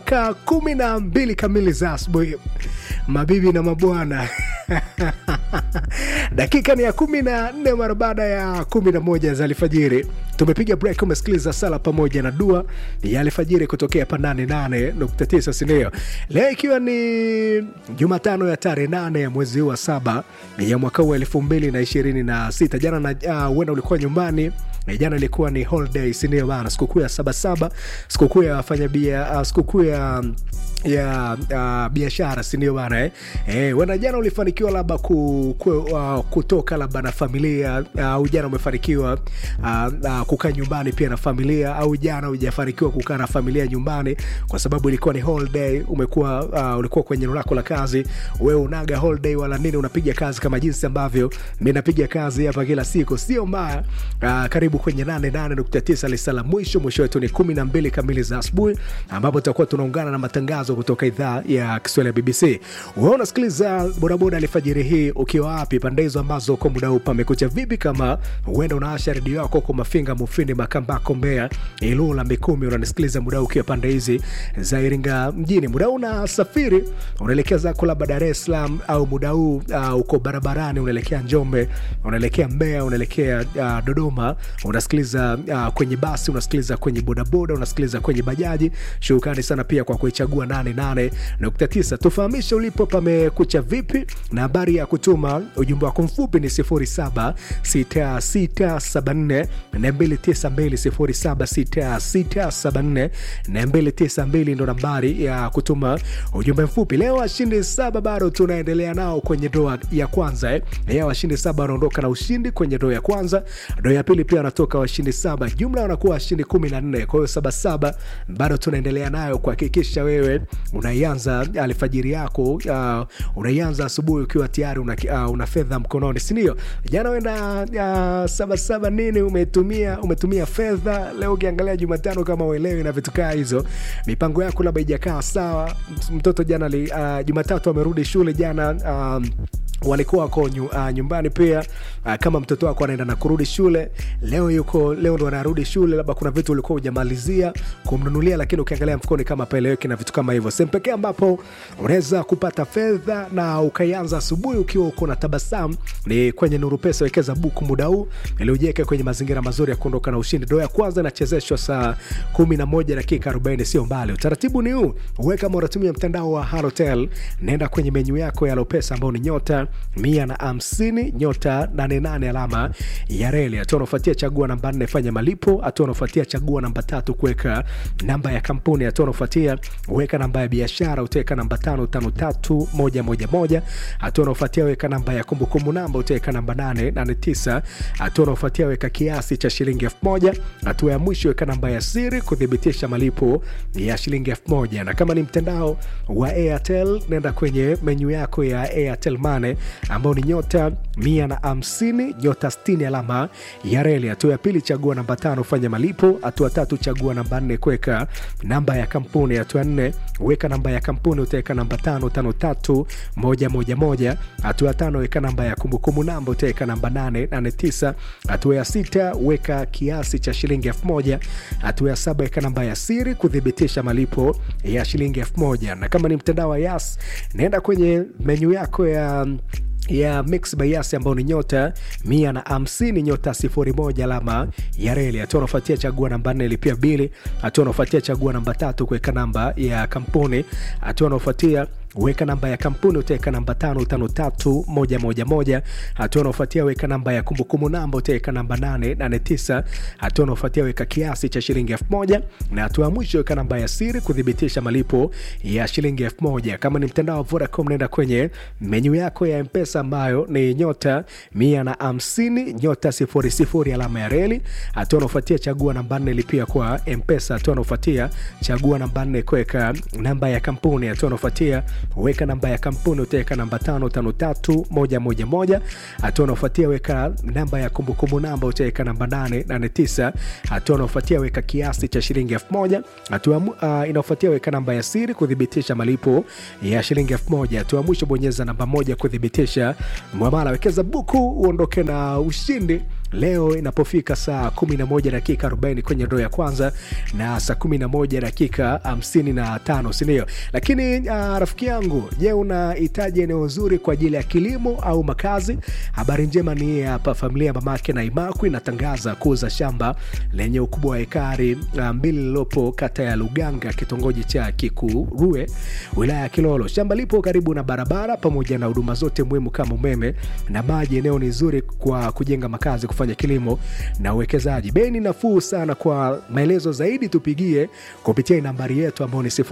mpaka kumi na mbili kamili za asubuhi mabibi na mabwana dakika ni ya kumi na nne mara baada ya kumi na moja za alfajiri tumepiga break umesikiliza sala pamoja na dua ya alfajiri kutokea pa 88.9 sindio leo ikiwa ni jumatano ya tarehe nane ya mwezi huu wa saba ya mwaka huu elfu mbili na ishirini na sita jana na huenda uh, ulikuwa nyumbani na jana ilikuwa ni holiday sindio bana sikukuu ya sabasaba sikukuu ya wafanyabia uh, sikukuu ya ya uh, biashara sindio bana eh? Eh, wena jana ulifanikiwa labda ku, ku, uh, kutoka labda na familia au uh, jana umefanikiwa uh, uh, kukaa nyumbani pia na familia au jana hujafanikiwa kukaa na familia nyumbani kwa sababu ilikuwa ni holiday umekuwa uh, ulikuwa kwenye eneo lako la kazi wewe unaga holiday wala nini unapiga kazi kama jinsi ambavyo mi napiga kazi hapa kila siku sio mbaya uh, karibu kwenye 88.9 lisala mwisho mwisho wetu ni 12 kamili za asubuhi ambapo tutakuwa tunaungana na matangazo kutoka idhaa ya kiswahili ya bbc wewe unasikiliza bodaboda alfajiri hii ukiwa wapi pande hizo ambazo kwa muda huu pamekucha vipi kama huenda unaasha redio yako kwa mafinga mufindi makambako mbea ilula mikumi unanisikiliza muda huu ukiwa pande hizi za iringa mjini muda huu unasafiri unaelekea zako labda dar es salaam au muda huu uh, uko barabarani unaelekea njombe unaelekea mbea unaelekea uh, dodoma unasikiliza uh, kwenye basi unasikiliza kwenye bodaboda unasikiliza kwenye bajaji shukrani sana pia kwa kuichagua 88.9 tufahamishe ulipo pamekucha vipi na habari ya kutuma ujumbe wako mfupi ni 076674 292 ndo nambari ya kutuma ujumbe mfupi leo washindi saba bado tunaendelea nao kwenye doa ya kwanza eh. ya washindi saba wanaondoka na ushindi kwenye doa ya kwanza doa ya pili pia wanatoka washindi saba jumla wanakuwa washindi kumi na nne kwa hiyo sabasaba bado tunaendelea nayo kuhakikisha wewe unaianza alfajiri yako uh, unaianza asubuhi ukiwa tayari una, uh, una fedha mkononi sindio jana wenda uh, sabasaba nini umetumia umetumia fedha leo ukiangalia jumatano kama uelewi na vitu kaa hizo mipango yako labda ijakaa sawa mtoto jana li, uh, jumatatu amerudi shule jana um, walikuwa wako nyu, uh, nyumbani pia uh, kama mtoto wako anaenda na kurudi shule leo yuko leo ndo anarudi shule labda kuna vitu ulikuwa hujamalizia kumnunulia lakini ukiangalia mfukoni kama peleweki na vitu kama hivyo sehemu pekee ambapo unaweza kupata fedha na ukaianza asubuhi ukiwa uko na tabasamu ni kwenye nuru pesa wekeza buku muda huu ili ujiweke kwenye mazingira mazuri ya kuondoka na ushindi doo ya kwanza inachezeshwa saa 11 dakika 40 sio mbali utaratibu ni huu uwe kama unatumia mtandao wa halotel naenda kwenye menyu yako ya lopesa ambao ni nyota mia na hamsini nyota 88 alama ya reli hatua unaofuatia chagua namba nne fanya malipo hatua unaofuatia chagua namba tatu kuweka namba ya kampuni hatua unaofuatia weka namba ya biashara utaweka namba tano tano tatu moja moja moja hatua unaofuatia weka namba ya kumbukumbu namba utaweka namba nane nane tisa hatua unaofuatia weka kiasi cha shilingi elfu moja hatua ya mwisho weka namba ya siri kuthibitisha malipo ya shilingi elfu moja na kama ni mtandao wa airtel nenda kwenye menyu yako ya airtel mane ambao ni nyota mia na hamsini nyota 60 alama ya reli hatua ya pili chagua namba tano fanya malipo hatua tatu chagua namba nne kuweka namba ya kampuni hatua nne weka namba ya kampuni utaweka namba tano tano tatu moja moja moja hatua ya tano weka namba ya kumbukumbu namba utaweka namba nane nane tisa hatua ya sita weka kiasi cha shilingi elfu moja hatua ya saba weka namba ya siri kuthibitisha malipo ya shilingi elfu moja na kama ni mtandao wa yas naenda kwenye menyu yako ya ya mix bayasi ambao ni nyota mia na hamsini nyota sifuri moja alama ya reli hatua unafuatia chagua namba nne lipia bili hatua unafuatia chagua namba tatu kuweka namba ya kampuni hatua unaofuatia weka namba ya kampuni utaweka namba tano tano tatu moja moja moja hatua unaofuatia weka namba ya kumbukumbu namba utaweka namba nane nane tisa hatua unaofuatia weka kiasi cha shilingi elfu moja na hatua ya mwisho weka namba ya siri kuthibitisha malipo ya shilingi elfu moja kama ni mtandao wa vodacom naenda kwenye menyu yako ya mpesa ambayo ni nyota mia na hamsini nyota sifuri sifuri alama ya reli hatua unaofuatia chagua namba nne lipia kwa mpesa hatua unaofuatia chagua namba nne kuweka namba ya kampuni hatua unaofuatia weka namba ya kampuni utaweka namba tano tano tatu moja moja moja hatua unaofuatia weka namba ya kumbukumbu namba utaweka namba nane nane tisa hatua unaofuatia weka kiasi cha shilingi elfu moja hatua uh, inaofuatia weka namba ya siri kuthibitisha malipo ya shilingi elfu moja hatua mwisho bonyeza namba moja kuthibitisha mwamala wekeza buku uondoke na ushindi leo inapofika saa 11 dakika 40 kwenye ndoo ya kwanza na saa 11 dakika 55 sindio lakini uh, rafiki yangu je unahitaji eneo zuri kwa ajili ya kilimo au makazi habari njema ni hii hapa familia ya mamake na imaku inatangaza kuuza shamba lenye ukubwa wa hekari uh, mbili lililopo kata ya luganga kitongoji cha kikurue wilaya ya kilolo shamba lipo karibu na barabara pamoja na huduma zote muhimu kama umeme na maji eneo ni zuri kwa kujenga makazi kufanya kilimo na uwekezaji bei ni nafuu sana kwa maelezo zaidi tupigie kupitia nambari yetu ambayo ni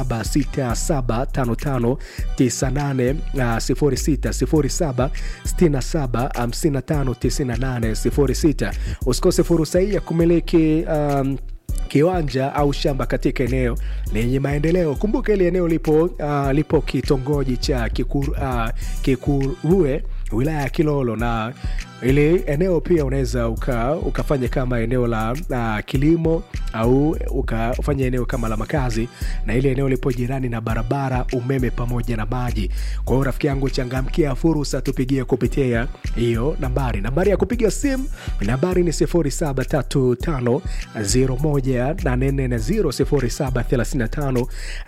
06675568 usikose fursa hii ya kumiliki um, kiwanja au shamba katika eneo lenye maendeleo kumbuka ili eneo lipo uh, lipo kitongoji cha kikur, uh, kikurue wilaya ya kilolo na ili eneo pia unaweza uka, ukafanya kama eneo la uh, kilimo au ukafanya eneo kama la makazi na ile eneo lipo jirani na barabara umeme pamoja na maji kwa hiyo rafiki yangu changamkia fursa tupigie kupitia hiyo nambari nambari ya kupiga simu nambari ni 735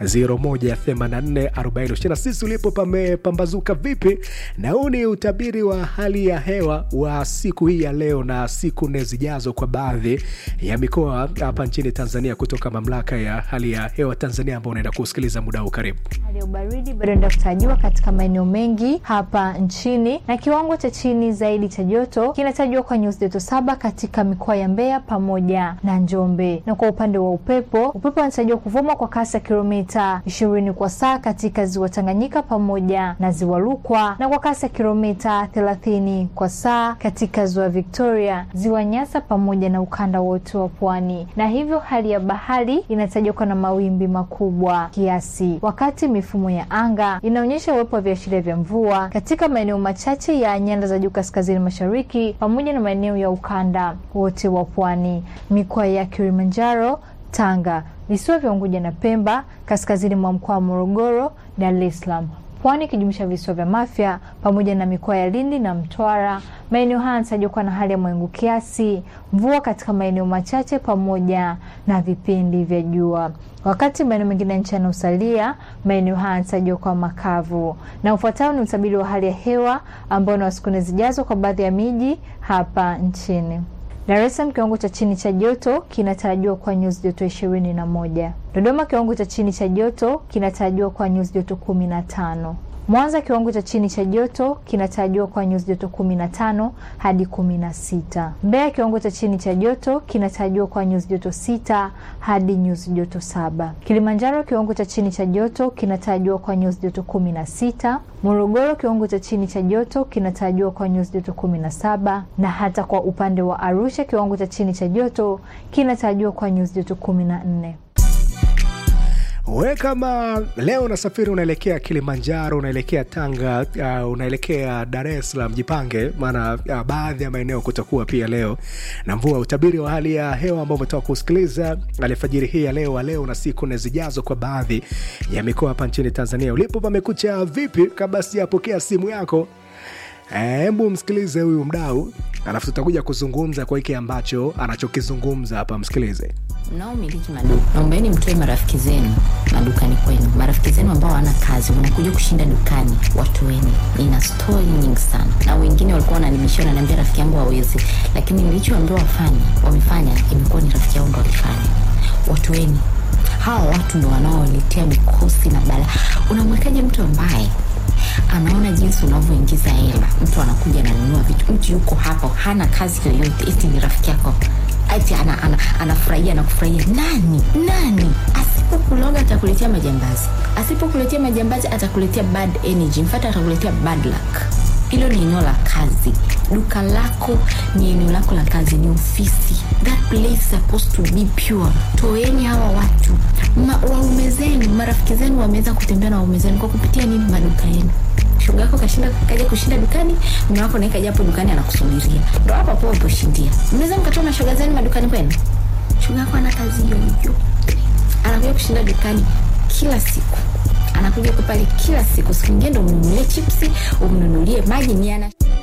0735 sisi ulipo pamepambazuka vipi na huu ni utabiri wa hali ya hewa wa siku hii ya leo na siku nne zijazo kwa baadhi ya mikoa hapa nchini tanzania kutoka mamlaka ya hali ya hewa tanzania ambao unaenda kusikiliza muda huu karibu hali ya ubaridi bado enda kutarajiwa katika maeneo mengi hapa nchini na kiwango cha chini zaidi cha joto kinatarajiwa kwa nyuzi joto saba katika mikoa ya mbeya pamoja na njombe na kwa upande wa upepo upepo unatarajiwa kuvuma kwa kasi ya kilomita ishirini kwa saa katika ziwa tanganyika pamoja na ziwa rukwa na kwa kasi ya kilomita thelathini kwa saa katika ziwa victoria ziwa nyasa pamoja na ukanda wote wa pwani na hivyo hali ya bahari inatajwa kuwa na mawimbi makubwa kiasi wakati mifumo ya anga inaonyesha uwepo wa viashiria vya mvua katika maeneo machache ya nyanda za juu kaskazini mashariki pamoja na maeneo ya ukanda wote wa pwani mikoa ya kilimanjaro tanga visiwa vya unguja na pemba kaskazini mwa mkoa wa morogoro dar es salaam pwani ikijumuisha visiwa vya mafya pamoja na mikoa ya lindi na mtwara maeneo haya yanatarajiwa kuwa na hali ya mawingu kiasi mvua katika maeneo machache pamoja na vipindi vya jua wakati maeneo mengine ya nchi yanaosalia maeneo haya yanatarajiwa kuwa makavu na ufuatao ni utabiri wa hali ya hewa ambao ni wa siku nne zijazo kwa baadhi ya miji hapa nchini Dar es Salaam kiwango cha chini cha joto kinatarajiwa kwa nyuzi joto ishirini na moja. Dodoma kiwango cha chini cha joto kinatarajiwa kwa nyuzi joto kumi na tano. Mwanza kiwango cha chini cha joto kinatarajiwa kwa nyuzi joto kumi na tano hadi kumi na sita. Mbeya kiwango cha chini cha joto kinatarajiwa kwa nyuzi joto sita hadi nyuzi joto saba. Kilimanjaro kiwango cha chini cha joto kinatarajiwa kwa nyuzi joto kumi na sita. Morogoro kiwango cha chini cha joto kinatarajiwa kwa nyuzi joto kumi na saba na hata kwa upande wa Arusha kiwango cha chini cha joto kinatarajiwa kwa nyuzi joto kumi na nne. we kama leo unasafiri unaelekea kilimanjaro unaelekea tanga uh, unaelekea dar es salaam jipange maana uh, baadhi ya maeneo kutakuwa pia leo na mvua utabiri wa hali ya hewa ambao umetoka kusikiliza alfajiri hii ya leo wa leo na siku nne zijazo kwa baadhi ya mikoa hapa nchini tanzania ulipo pamekucha vipi kabla sijapokea simu yako hebu msikilize huyu mdau alafu tutakuja kuzungumza kwa hiki ambacho anachokizungumza hapa msikilize mnaomiliki maduka naombeni mtoe marafiki zenu madukani kwenu marafiki zenu ambao hawana kazi wanakuja kushinda dukani watoeni nina stori nyingi sana na wengine walikuwa wananimishia wananiambia rafiki yangu hawezi lakini nilichoambiwa wafanye wamefanya imekuwa ni rafiki yangu ndo walifanya watoeni hawa watu ndo wanaoletea mikosi na bala unamwekaje mtu ambaye anaona jinsi unavyoingiza hela mtu anakuja ananunua vitu mtu yuko hapo hana kazi yoyote eti ni rafiki yako ati anafurahia ana, ana anafurahia na kufurahia nani nani asipokuloga atakuletea majambazi asipokuletea majambazi atakuletea bad energy mfata atakuletea bad luck hilo ni eneo la kazi duka lako ni eneo lako la kazi ni ofisi that place is supposed to be pure toeni hawa watu Ma, waume zenu marafiki zenu wameweza kutembea na waume zenu kwa kupitia nini maduka yenu shoga yako kashinda kaja kushinda dukani mume wako naye kaja hapo dukani anakusubiria ndo hapo hapo uliposhindia mnaweza mkatoa mashoga zenu madukani kwenu shoga yako ana kazi hiyo hiyo anakuja kushinda dukani kila siku anakuja kwa pale kila siku siku ingine ndo umnunulie chipsi umnunulie maji ni ana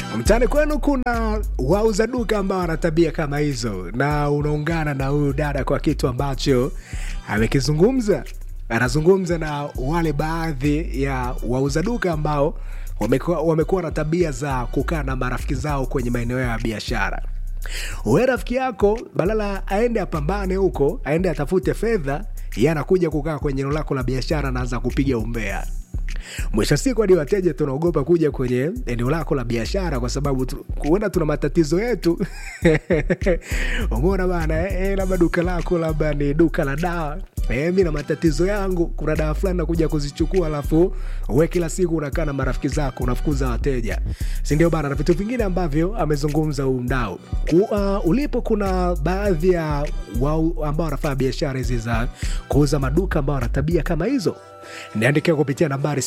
mtaani kwenu kuna wauza duka ambao wana tabia kama hizo na unaungana na huyu dada kwa kitu ambacho amekizungumza anazungumza na wale baadhi ya wauza duka ambao wamekuwa wamekuwa na tabia za kukaa na marafiki zao kwenye maeneo ya biashara we rafiki yako badala aende apambane huko aende atafute fedha ye anakuja kukaa kwenye eneo lako la biashara anaanza kupiga umbea mwisho wa siku hadi wateja tunaogopa kuja kwenye eneo lako la biashara kwa sababu tu- kuona tuna matatizo yetu umeona bana eh, eh, labda duka lako labda ni duka la dawa Eh, mi na matatizo yangu kuna dawa fulani nakuja kuzichukua alafu we kila siku unakaa na marafiki zako unafukuza wateja sindio bana na vitu vingine ambavyo amezungumza huu mdau Ku, uh, ulipo kuna baadhi ya wau ambao wanafanya biashara hizi za kuuza maduka ambao wana tabia kama hizo niandikia kupitia nambari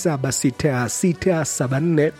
076674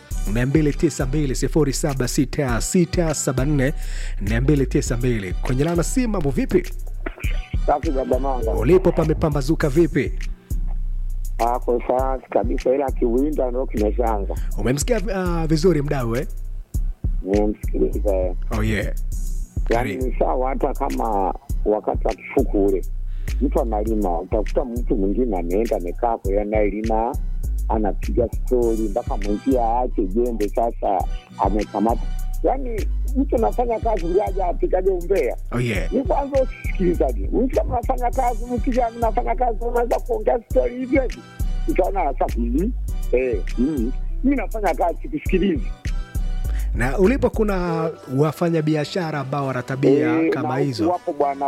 292 076674 kwenye lana si mambo vipi Safi baba manga. ulipo pamepambazuka vipi Ako safi kabisa, ila kiwinda ndo kimeshaanza. umemsikia uh, vizuri mdau eh? Nimemsikiliza yeye. oh, yeah. yaani Karibu. ni sawa, hata kama wakati wa kifuku ule mtu analima, utakuta mtu mwingine ameenda amekaa kwa hiyo anayelima anapiga stori mpaka mwenzie aache jembe, sasa amekamata. Yaani mtu anafanya kazi ndiaja apigage umbea Oh, yeah. ni kwanza usikilizaji. Mtu kama unafanya kazi, mkija mnafanya kazi, unaweza kuongea stori hivyo hivi, utaona sasa, mm, eh, mm, mi nafanya kazi sikusikilizi. na ulipo kuna wafanya biashara ambao wana tabia Eh, kama na hizo wapo bwana